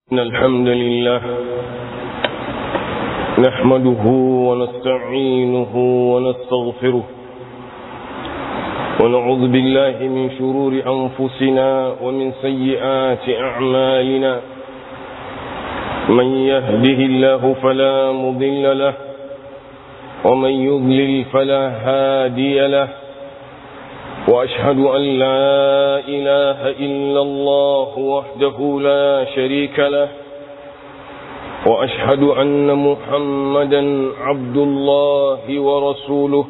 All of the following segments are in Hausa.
إن الحمد لله نحمده ونستعينه ونستغفره ونعوذ بالله من شرور أنفسنا ومن سيئات أعمالنا من يهده الله فلا مضل له ومن يضلل فلا هادي له وأشهد أن لا إله إلا الله وحده لا شريك له وأشهد أن محمدا عبد الله ورسوله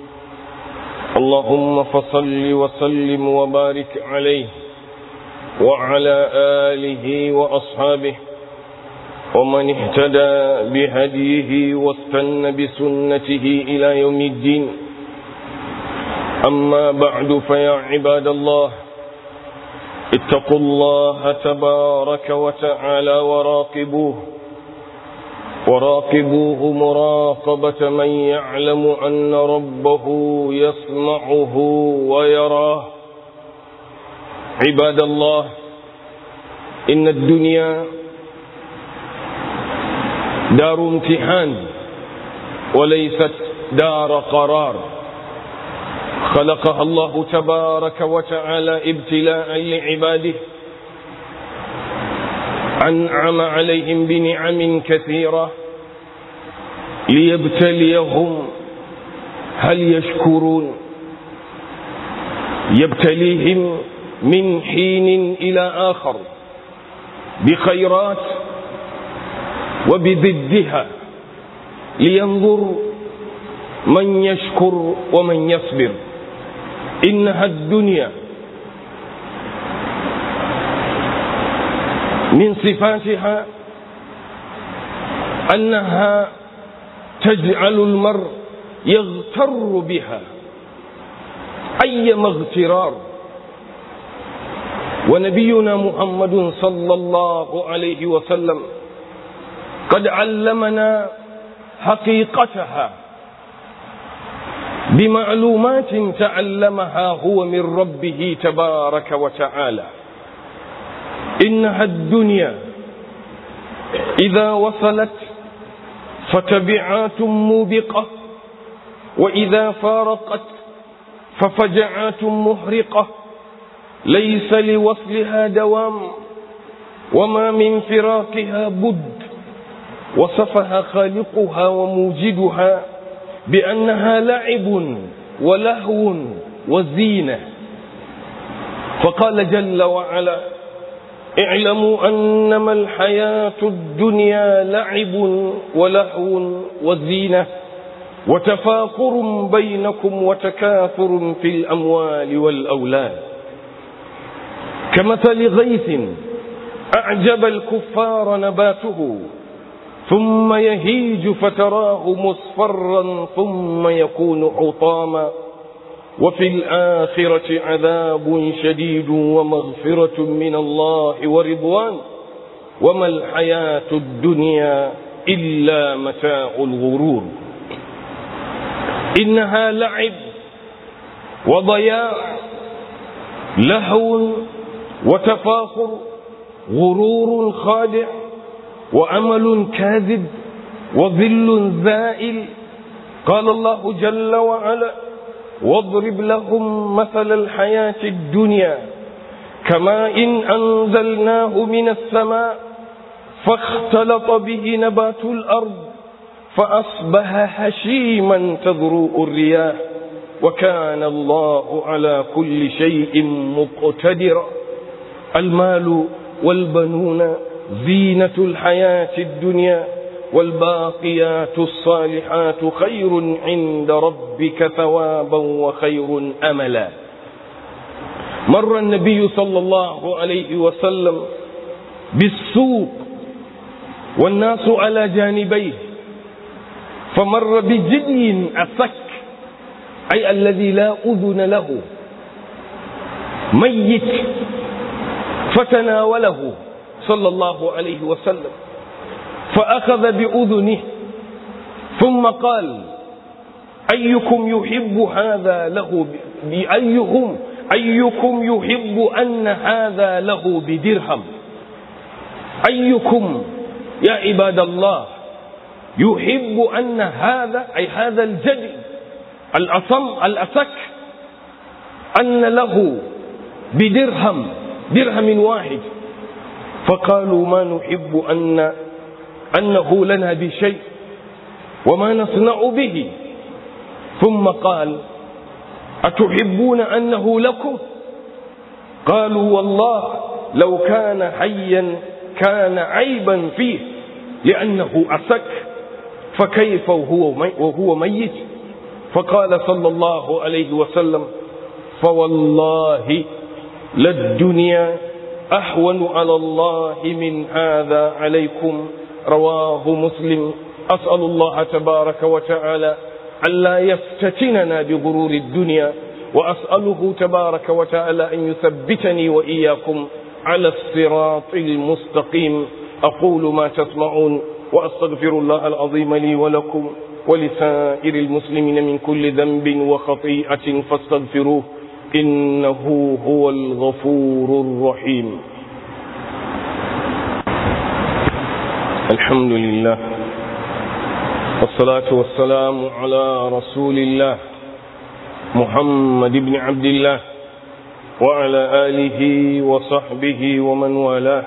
اللهم فصل وسلم وبارك عليه وعلى آله وأصحابه ومن اهتدى بهديه واستنى بسنته إلى يوم الدين أما بعد فيا عباد الله اتقوا الله تبارك وتعالى وراقبوه وراقبوه مراقبة من يعلم أن ربه يسمعه ويراه عباد الله إن الدنيا دار امتحان وليست دار قرار خلقها الله تبارك وتعالى ابتلاء لعباده أنعم عليهم بنعم كثيرة ليبتليهم هل يشكرون يبتليهم من حين إلى آخر بخيرات وبضدها لينظر من يشكر ومن يصبر إنها الدنيا من صفاتها أنها تجعل المرء يغتر بها أيما اغترار ونبينا محمد صلى الله عليه وسلم قد علمنا حقيقتها بمعلومات تعلمها هو من ربه تبارك وتعالى إنها الدنيا إذا وصلت فتبعات موبقة وإذا فارقت ففجعات محرقة ليس لوصلها دوام وما من فراقها بد وصفها خالقها وموجدها بأنها لعب ولهو وزينة فقال جل وعلا اعلموا أنما الحياة الدنيا لعب ولهو وزينة وتفاخر بينكم وتكاثر في الأموال والأولاد كمثل غيث أعجب الكفار نباته ثم يهيج فتراه مصفرا ثم يكون حطاما وفي الآخرة عذاب شديد ومغفرة من الله ورضوان وما الحياة الدنيا إلا متاع الغرور إنها لعب وضياع لهو وتفاخر غرور خادع وأمل كاذب وظل زائل قال الله جل وعلا واضرب لهم مثل الحياة الدنيا كما إن أنزلناه من السماء فاختلط به نبات الأرض فأصبح هشيما تذروء الرياح وكان الله على كل شيء مقتدرا المال والبنون زينة الحياة الدنيا والباقيات الصالحات خير عند ربك ثوابا وخير أملا مر النبي صلى الله عليه وسلم بالسوق والناس على جانبيه فمر بجدي أسك أي الذي لا أذن له ميت فتناوله صلى الله عليه وسلم فأخذ بأذنه ثم قال أيكم يحب هذا له بأيهم أيكم يحب أن هذا له بدرهم أيكم يا عباد الله يحب أن هذا أي هذا الجدي الأصم الأسك أن له بدرهم درهم واحد فقالوا ما نحب أن أنه لنا بشيء وما نصنع به ثم قال أتحبون أنه لكم قالوا والله لو كان حيا كان عيبا فيه لأنه أسك فكيف وهو وهو ميت فقال صلى الله عليه وسلم فوالله للدنيا أحون على الله من هذا عليكم رواه مسلم أسأل الله تبارك وتعالى ألا يفتتننا بغرور الدنيا وأسأله تبارك وتعالى أن يثبتني وإياكم على الصراط المستقيم أقول ما تسمعون وأستغفر الله العظيم لي ولكم ولسائر المسلمين من كل ذنب وخطيئة فاستغفروه إنه هو الغفور الرحيم الحمد لله والصلاة والسلام على رسول الله محمد بن عبد الله وعلى آله وصحبه ومن والاه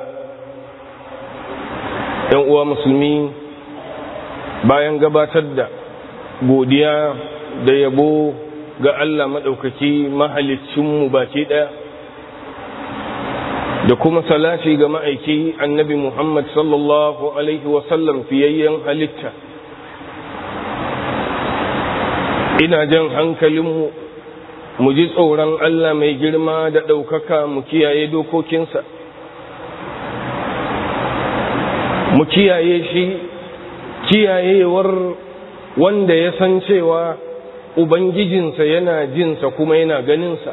uwa musulmi bayan gabatar da godiya da yabo ga Allah maɗaukaki mahalicinmu baki ɗaya da kuma salati ga ma'aiki annabi Muhammad sallallahu Alaihi wasallam fiyayyen halitta ina jan hankalinmu mu ji tsoron Allah mai girma da ɗaukaka mu kiyaye dokokinsa mu kiyaye shi kiyayewar wanda ya san cewa Ubangijinsa yana jinsa kuma yana ganinsa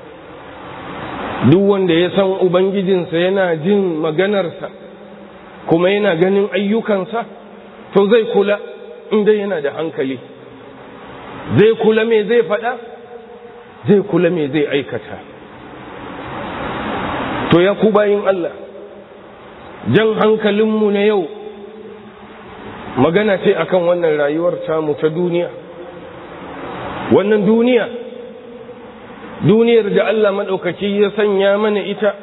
duk wanda ya san Ubangijinsa yana jin maganarsa kuma yana ganin ayyukansa to zai kula inda yana da hankali zai kula me zai faɗa zai kula me zai aikata to ya ku bayin Allah jan hankalinmu na yau magana ce akan wannan rayuwar tamu ta duniya wannan duniya duniyar da Allah maɗaukaki ya sanya mana ita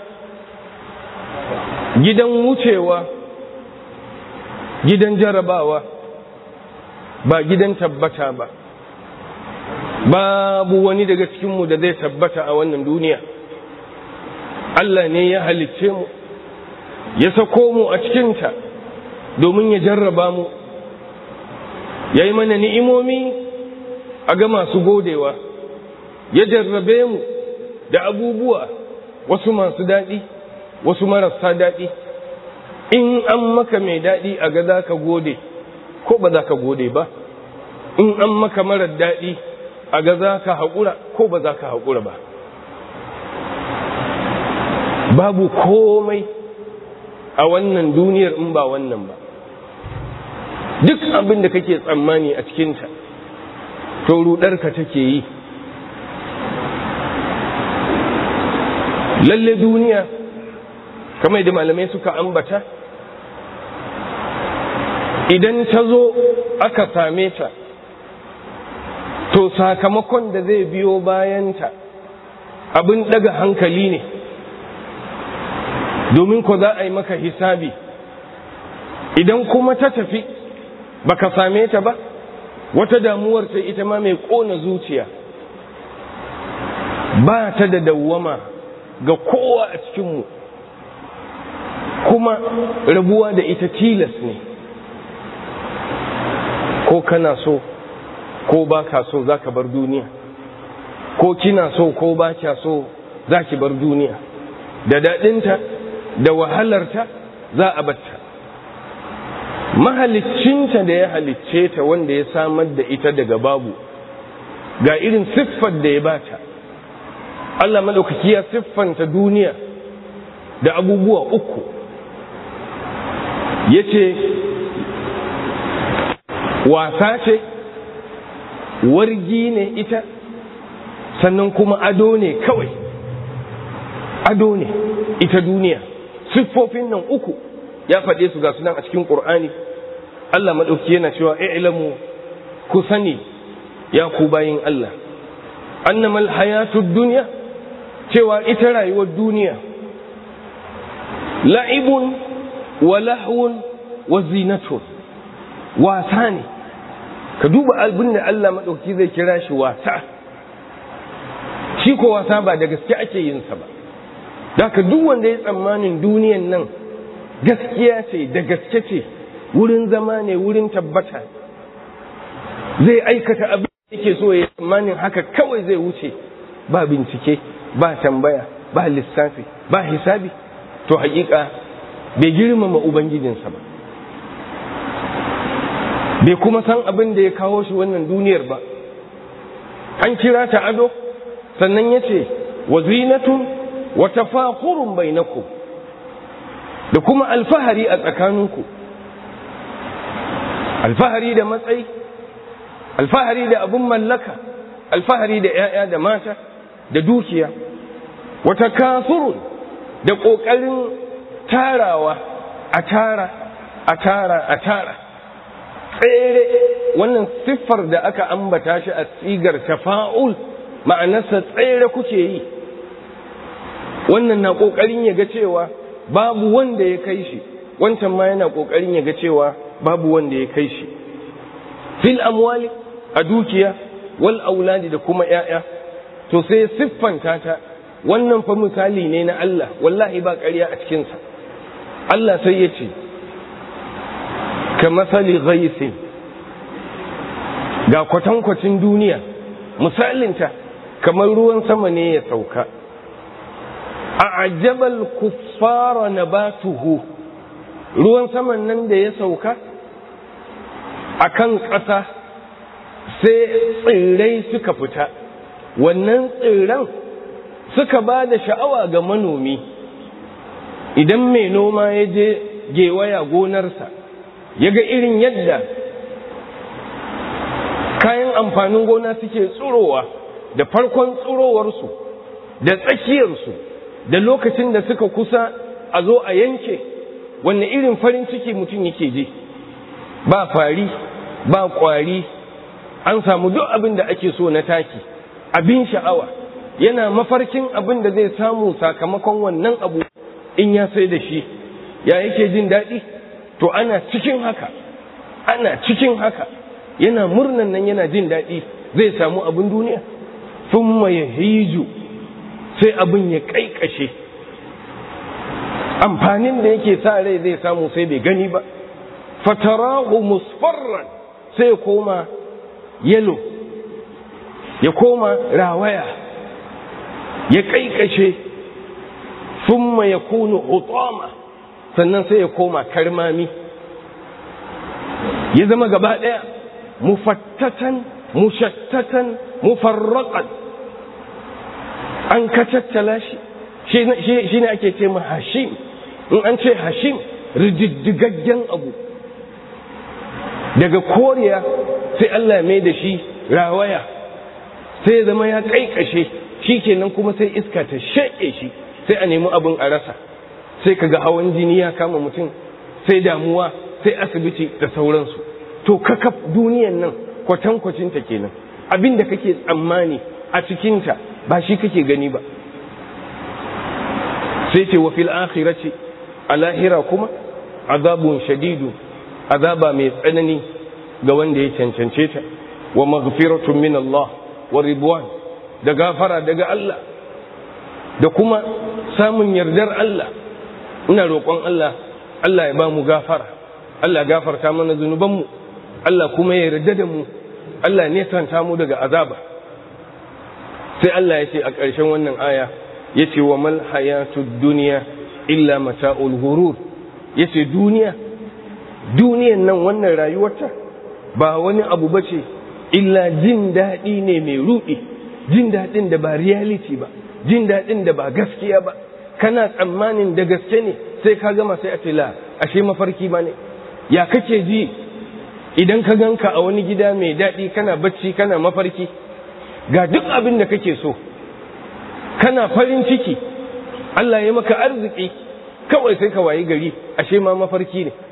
gidan wucewa gidan jarabawa ba gidan tabbata ba babu wani daga cikinmu da zai tabbata a wannan duniya Allah ne ya halicce mu ya sako mu a cikinta domin ya jarraba mu ya yi mana ni'imomi a ga masu godewa ya jarrabe mu da abubuwa wasu masu daɗi wasu marasa daɗi in an maka mai daɗi a ga za ka gode ko ba za ka gode ba in an maka marar daɗi a ga za ka haƙura ko ba za ka haƙura ba babu komai a wannan duniyar in ba wannan ba duk abin da kake tsammani a cikinta to rudarka take yi lalle duniya kamar da malamai suka ambata idan ta zo aka same ta to sakamakon da zai biyo bayanta abin daga hankali ne domin ko za a yi maka hisabi idan kuma ta tafi baka same ta ba wata damuwar ta ita ma mai kona zuciya ba ta da dawwama ga kowa a cikinmu kuma rabuwa da ita tilas ne ko kana so ko ba ka so za ka bar duniya ko kina so ko ba kya so za ki bar duniya da daɗinta da wahalarta za a batta mahaliccinta da ya halicce ta wanda ya samar da ita daga babu ga irin siffar da ya bata Allah maɗaukaki ya siffanta duniya da abubuwa uku ya ce wasa ce wargi ne ita sannan kuma ado ne kawai ado ne ita duniya siffofin nan uku ya faɗe su ga sunan a cikin Qur'ani Allah madauki yana cewa i'lamu ku sani ya ku bayin Allah annamal hayatud dunya cewa ita rayuwar duniya la'ibun wa lahwun wa zinatun wasa ne ka duba abin da Allah madauki zai kira shi wasa shi ko wasa ba da gaske ake yin sa ba Daka duk wanda ya tsammanin duniyan nan gaskiya ce da gaske ce wurin zama ne wurin tabbata zai aikata abin da yake so ya tsammanin haka kawai zai wuce ba bincike ba tambaya ba lissafi ba hisabi to hakika bai girmama ubangijinsa ba bai kuma san abin da ya kawo shi wannan duniyar ba an kira ta ado sannan ya ce wa zinatun wa tafakurun bainakum da kuma alfahari a tsakaninku alfahari da matsayi alfahari da abun mallaka alfahari da 'ya'ya da mata da dukiya wata kasurun da ƙoƙarin tarawa a tara a tara a tara tsere wannan siffar da aka ambata shi a tsigar tafa'ul ma'anarsa tsere kuke yi wannan na ƙoƙarin ya ga cewa babu wanda ya kai shi wancan ma yana ƙoƙarin ya ga cewa babu wanda ya kai shi fil amwali a dukiya wal auladi da kuma ‘ya'ya to sai siffanta ta wannan fa misali ne na Allah wallahi ba ƙarya a cikinsa Allah sai ya ce ka masali ghaisin ga kwatankwacin duniya misalinta kamar ruwan sama ne ya sauka a ajabal kuffara nabatuhu ruwan saman nan da ya sauka a kan ƙasa sai tsirrai suka fita wannan tsirran suka ba da sha'awa ga manomi idan mai noma ya je gewaya gonarsa ya ga irin yadda kayan amfanin gona suke tsurowa da farkon tsurowarsu da tsakiyarsu da lokacin da suka kusa a zo a yanke wanne irin farin ciki mutum yake ji ba fari ba kwari an samu duk abin da ake so na taki abin sha'awa yana mafarkin abin da zai samu sakamakon wannan abu in ya sai da shi ya yake jin daɗi to ana cikin haka ana cikin haka yana murnan nan yana jin daɗi zai samu abin duniya sun ya hiju sai abin ya ƙaiƙashe amfanin da yake sa rai zai samu sai bai gani ba fatarahu musfarran sai ya koma yelo ya koma rawaya ya ƙaiƙashe sun ya kunu hutama sannan sai ya koma karmami ya zama gaba ɗaya mufattatan mushattatan mufarraqan an kacattala shi shi ne ake ce ma hashim in an ce hashim rididdigaggen abu daga koriya sai Allah mai da shi rawaya sai ya zama ya kaikashe shi kenan kuma sai iska ta shaƙe shi sai a nemi abin a rasa sai kaga hawan jini ya kama mutum sai damuwa sai asibiti da sauransu to kakaf duniyan nan kwatankwacinta kenan abin da kake tsammani a cikinta ba shi kake gani ba sai ce wa fil akhirati a lahira kuma azabun shadidu azaba mai tsanani ga wanda ya cancance ta wa maghfiratun min Allah wa ridwan da gafara daga Allah da kuma samun yardar Allah ina roƙon Allah Allah ya ba mu gafara Allah gafarta mana zunubanmu Allah kuma ya yarda da mu Allah ne santa mu daga azaba sai Allah ya ce a ƙarshen wannan aya ya ce wa mal hayatud duniya illa mata'ul ghurur ya ce duniya duniyan nan wannan rayuwarta ba wani abu ba ce illa jin daɗi ne mai ruɗi jin daɗin da ba reality ba jin daɗin da ba gaskiya ba kana tsammanin da gaske ne sai ka gama sai a ce la ashe mafarki ba ne ya kake ji idan ka ganka a wani gida mai daɗi kana bacci kana mafarki ga duk abin da kake so kana farin ciki Allah ya maka arziki kawai sai ka wayi gari ashe ma mafarki ne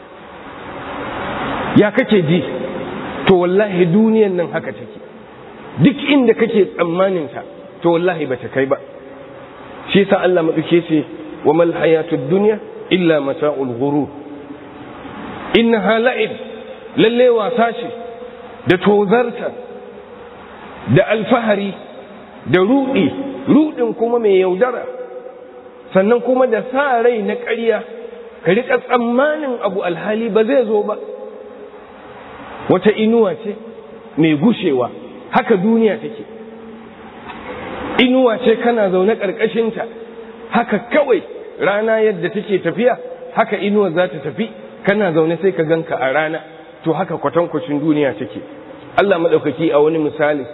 ya kake ji to wallahi duniyan nan haka take duk inda kake tsammanin ta to wallahi bata kai ba shi yasa Allah maduke ce wa mal hayatud dunya illa mata'ul ghurur innaha la'ib lalle wasa ce da tozarta da alfahari da rudi rudin kuma mai yaudara sannan kuma da sa rai na ƙarya ka riƙa tsammanin abu alhali ba zai zo ba wata inuwa ce mai gushewa haka duniya take inuwa ce kana zaune ƙarƙashinta haka kawai rana yadda take tafiya haka inuwa za ta tafi kana zaune sai ka ganka a rana to haka kwatankwacin duniya take Allah maɗaukaki a wani misali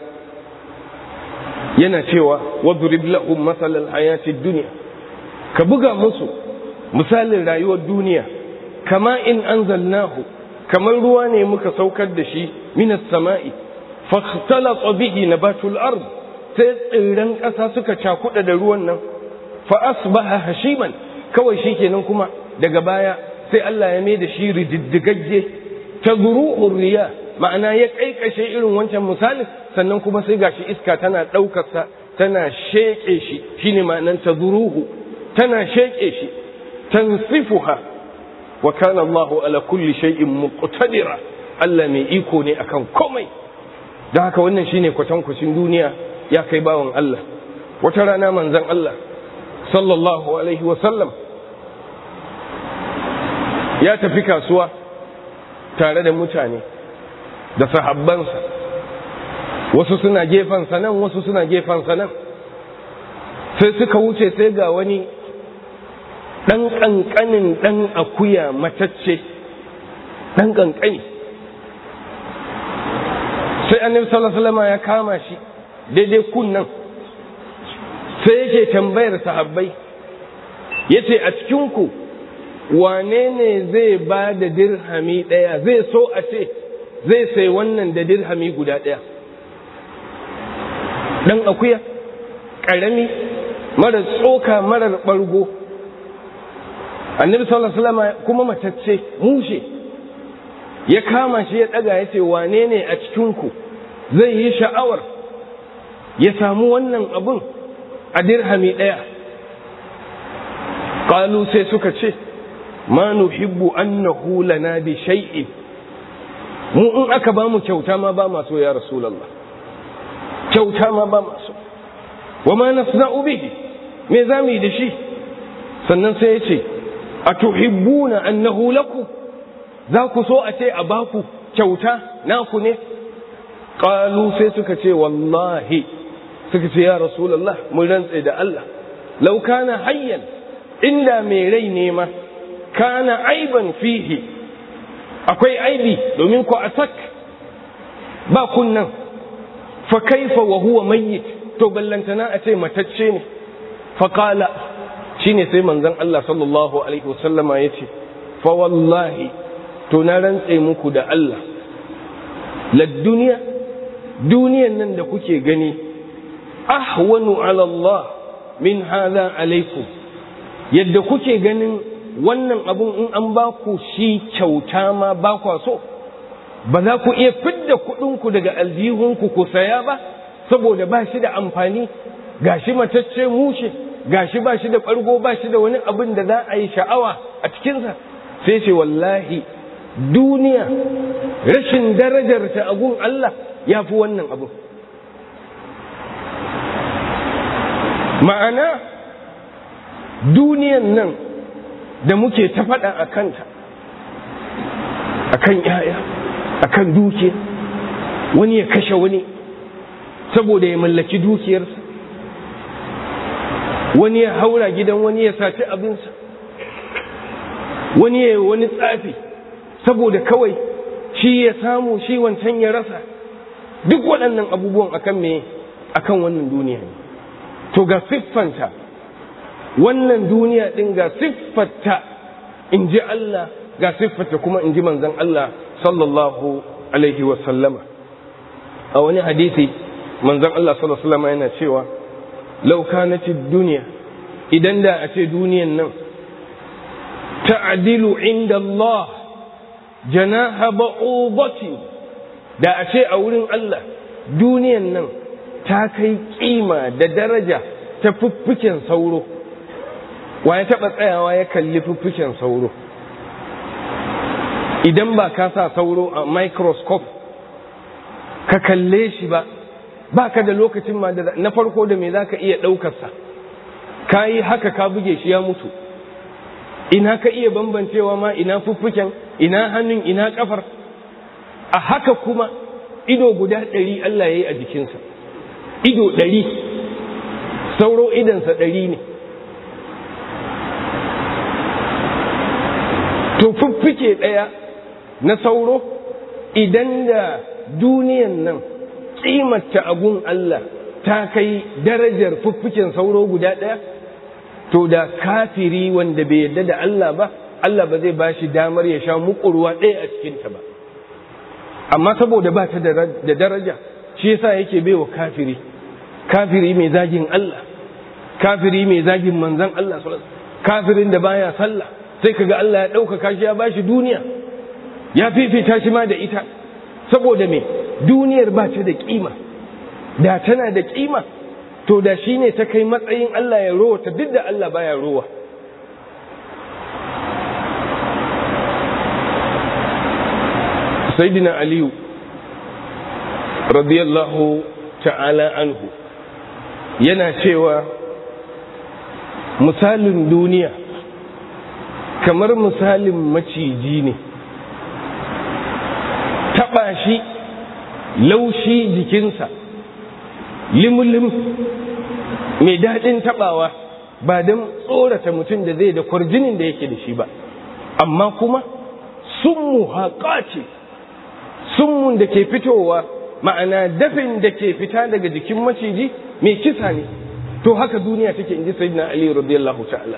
yana cewa wadrib lahum masalal hayatid dunya ka buga musu misalin rayuwar duniya kama in anzalnahu kamar ruwa ne muka saukar da shi minas sama'i fakhtalata bihi nabatul ard sai tsirran ƙasa suka cakuɗa da ruwan nan fa asbaha hashiman kawai shikenan kuma daga baya sai Allah ya mai da shi rididdigagge ta zuru'ur riya ma'ana ya kaikashe irin wancan misalin sannan kuma sai gashi iska tana ɗaukarsa tana sheƙe shi shine ma'anan ta zuruhu tana sheƙe shi tansifuha wa kana Allahu ala kulli shay'in muqtadira Allah mai iko ne akan komai don haka wannan shine kwatankwacin duniya ya kai bawan Allah wata rana manzon Allah sallallahu alaihi wa sallam ya tafi kasuwa tare da mutane da sahabbansa wasu suna gefansa nan wasu suna gefansa nan sai suka wuce sai ga wani ɗan ƙanƙanin ɗan akuya matacce ɗan ƙanƙani sai annabi sallallahu ya kama shi daidai kunnan sai yake tambayar sahabbai yace a cikinku wane ne zai ba da dirhami ɗaya zai so a ce zai sai wannan da dirhami guda ɗaya ɗan akuya ƙarami marar tsoka marar ɓargo annabi sallallahu alaihi wasallam kuma matacce mushe ya kama shi ya ɗaga ya ce wane ne a cikinku zai yi sha'awar ya samu wannan abun a dirhami ɗaya ƙalu sai suka ce ma nuhibbu annahu lana bi shay'in mu in aka ba mu kyauta ma ba maso ya rasulullah kyauta ma ba maso wa ma nasna'u bihi me za mu yi da shi sannan sai ya ce a tuhibbuna annahu lakum za ku so a ce a baku kyauta naku ne qalu sai suka ce wallahi suka ce ya rasulullah mun rantse da Allah law kana hayyan inda mai rai ne ma kana aiban fihi akwai aibi domin ku asak ba kunnan fa kaifa wa huwa mayyit to ballantana a ce matacce ne fa qala shine sai manzon Allah sallallahu alaihi wasallama yace fa wallahi to na rantse muku da Allah la duniya duniyan nan da kuke gani ahwanu ala Allah min hadha alaikum yadda kuke ganin wannan abun in an ba ku shi kyauta ma ba kwa so ba za ku iya fidda kuɗinku daga aljihunku ku saya ba saboda ba shi da amfani gashi matacce mushe gashi ba shi da ɓargo ba shi da wani abin da za a yi sha'awa a cikinsa sai ce wallahi duniya rashin darajarta a gun Allah ya fi wannan abin ma'ana duniyan nan da muke ta faɗa a kanta a kan ‘ya'ya a kan dukiya wani ya kashe wani saboda ya mallaki dukiyarsa wani ya haura gidan wani ya saci abinsa wani ya yi wani tsafi saboda kawai shi ya samu shi wancan ya rasa duk waɗannan abubuwan akan me akan wannan duniya ne to ga siffanta wannan duniya ɗin ga siffarta in ji Allah ga siffarta kuma in ji manzan Allah sallallahu alaihi wasallama a wani hadisi manzan Allah sallallahu alaihi wasallama yana cewa lau kanati duniya idan da a ce duniyan nan ta'dilu inda Allah janaha ba'udatin da a ce a wurin Allah duniyan nan ta kai kima da daraja ta fuffuken sauro wa ya taɓa tsayawa ya kalli fuffuken sauro idan ba ka sa sauro a microscope ka kalle shi ba ba ka da lokacin ma da na farko da me za ka iya ɗaukarsa ka yi haka ka buge shi ya mutu ina ka iya bambancewa ma ina fuffuken ina hannun ina kafar a haka kuma ido guda ɗari Allah ya yi a jikinsa ido ɗari sauro idansa ɗari ne to fuffuke ɗaya na sauro idan da duniyan nan ƙimata agun Allah ta kai darajar fuffuken sauro guda ɗaya to da kafiri wanda bai yarda da Allah ba Allah ba zai ba shi damar ya sha muƙurwa ɗaya a cikinta ba amma saboda ba ta da daraja shi yasa yake baiwa kafiri kafiri mai zagin Allah kafiri mai zagin manzan Allah kafirin da baya sallah sai kaga Allah ya ɗaukaka shi ya bashi duniya ya fifita shi ma da ita saboda me duniyar ba ta da kima da tana da kima to da shi ne ta kai matsayin Allah ya rowa ta duk da Allah baya rowa sayyidina aliyu radiyallahu ta'ala anhu yana cewa misalin duniya kamar misalin maciji ne taɓa shi laushi jikinsa limulim mai daɗin taɓawa ba don tsorata mutum da zai da kwarjinin da yake da shi ba amma kuma sunmu haƙa ce sunmun da ke fitowa ma'ana dafin da ke fita daga jikin maciji mai kisa ne to haka duniya take inji sayyidina ali radiyallahu ta'ala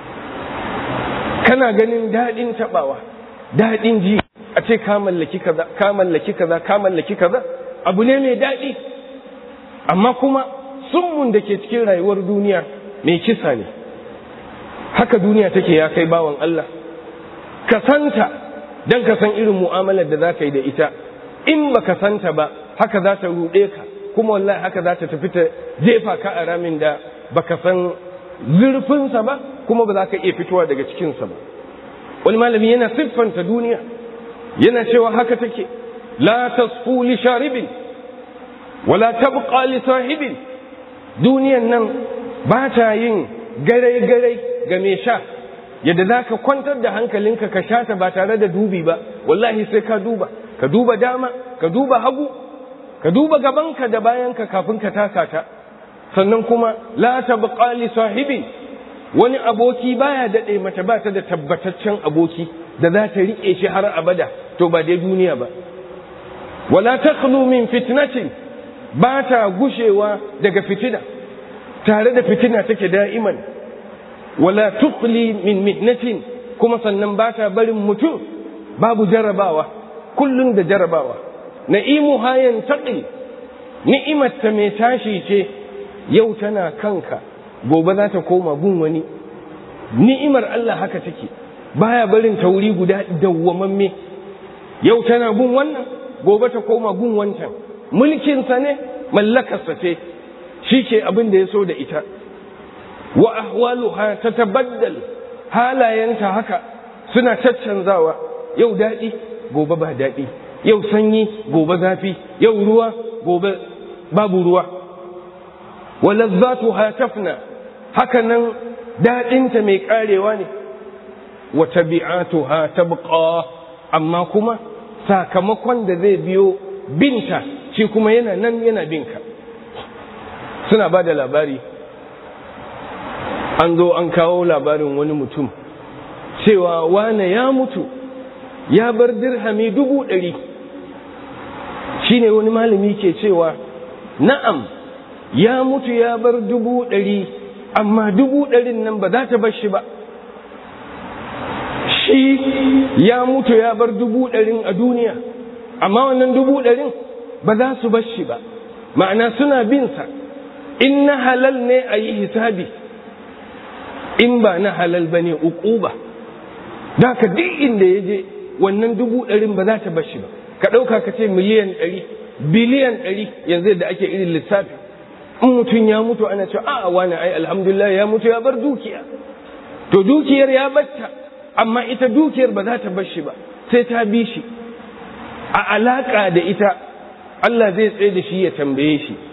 kana ganin daɗin taɓawa daɗin ji a ce ka mallaki kaza ka mallaki kaza ka mallaki kaza abu ne mai daɗi amma kuma summun da ke cikin rayuwar duniya mai kisa ne haka duniya take ya kai bawan Allah ka santa don ka san irin mu'amalar da za ka yi da ita in ba ka santa ba haka za ta ruɗe ka kuma wallahi haka za ta tafi ta jefa ka a ramin da ba ka san zurfinsa ba kuma ba za ka iya fitowa daga cikinsa ba wani malami yana siffanta duniya yana cewa haka take la tasfu li sharibin wala tabqa li sahibin duniyan nan ba ta yin garai-garai ga mai sha yadda za ka kwantar da hankalinka ka sha ta ba tare da dubi ba wallahi sai ka duba ka duba dama ka duba hagu ka duba gabanka da bayanka kafin ka taka ta sannan kuma la tabqa li sahibi wani aboki baya dade mata ba ta da tabbataccen aboki da za ta rike shi har abada to ba dai duniya ba wala takhlu min fitnatin ba ta gushewa daga fitina tare da fitina take da'iman wala tuqli min mihnatin kuma sannan ba ta barin mutum babu jarabawa kullun da jarabawa na'imu hayan taqi ni'imar ta mai tashi ce yau tana kanka gobe za ta koma gun wani ni'imar Allah haka take baya barin tauri guda dawwamamme yau tana gun wannan gobe ta koma gun wancan mulkinsa ne mallakarsa ce shi ke abin da ya so da ita wa ahwaluha ta tabaddal halayenta haka suna caccanzawa yau daɗi gobe ba daɗi yau sanyi gobe zafi yau ruwa gobe babu ruwa wa lazzatuha tafna haka nan daɗinta mai ƙarewa ne wa tabi'atuha tabqa amma kuma sakamakon da zai biyo binta shi kuma yana nan yana binka suna ba da labari an zo an kawo labarin wani mutum cewa wane ya mutu ya bar dirhami dubu ɗari shi ne wani malami ke cewa na'am ya mutu ya bar dubu ɗari amma dubu ɗarin nan ba za ta bar shi ba shi ya mutu ya bar dubu ɗarin a duniya amma wannan dubu ɗarin ba za su bar shi ba ma'ana suna binsa in na halal ne a yi hisabi in ba na halal ba ne uquba da ka duk inda ya je wannan dubu ɗarin ba za ta bar shi ba ka ɗauka ka ce miliyan ɗari biliyan ɗari yanzu da ake irin lissafi in mutum ya mutu ana cewa a wani ai alhamdulillah ya mutu ya bar dukiya to dukiyar ya batta amma ita dukiyar ba za ta bar shi ba sai ta bi shi a alaƙa da ita Allah zai tsaye da shi ya tambaye shi